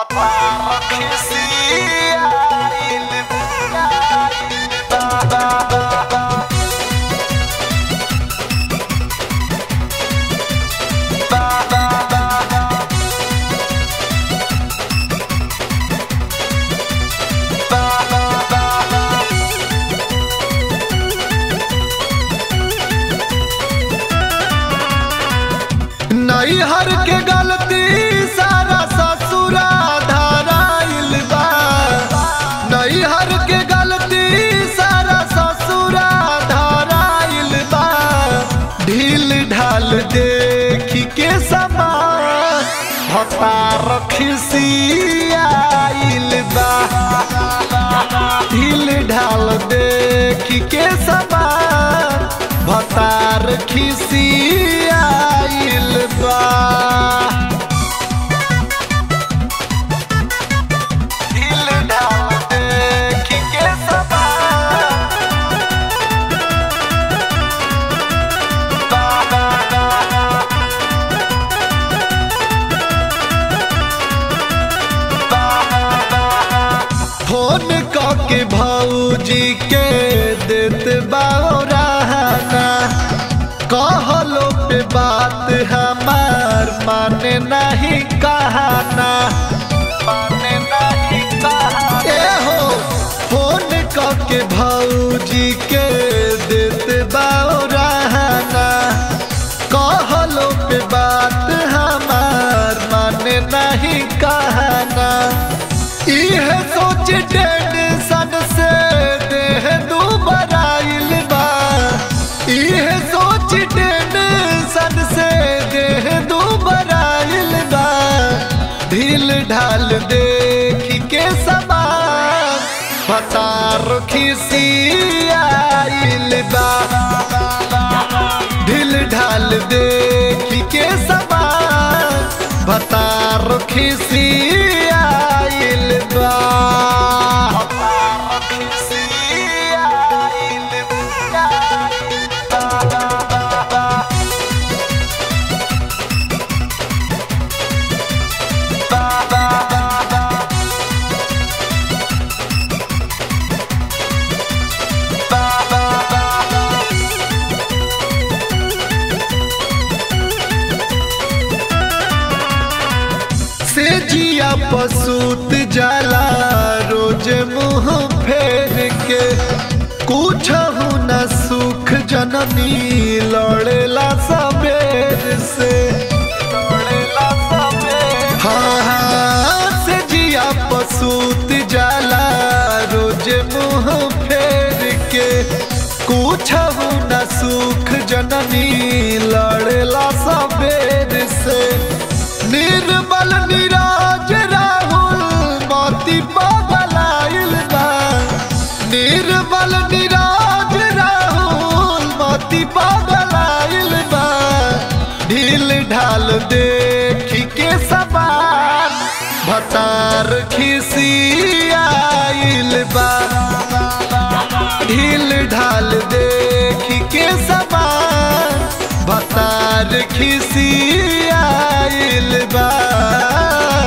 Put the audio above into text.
नैहर के गलती सारा ससुरा धराइल बा नैहर के गलती सारा ससुरा धराइल बा ढील ढाल देखी के समान भतार खिसियाइल बा ढील ढाल देखी के समान भतार खिसियाइल बा ढील ढाल देखी के समान बा बा बा बा फोन के भौजी के देत बाना कहलो पे बात हमार माने नहीं कहना माने नहीं कहना ए हो फोन के भौजी के देत बाना कहलो पे बात हमार माने नहीं कहना इह सोच टेंशन से देह दुबराइल बा इह सोच टेंशन से देह दुबराइल बा ढील ढाल देख के समान फतार खिसियाइल बा ढील ढाल देख के समान भतार खिसियाइल बा से जिया पसूत जाला रोज मुंह फेर के कुछ न सुख जननी लड़ेला सबेर से लड़ेला सबेर हाँ हाँ से जिया पसूत जाला रोज मुंह फेर के कुछ न सुख जननी लड़ेला सबेर से निर्मल निराज राहुल मोती पगलाइल बा निर्मल निराज राहुल मोती पगलाइल बा ढील ढाल देखी के समान भतार खिसियाइल बा ढील ढाल देखी के समान भतार खिसियाइल बा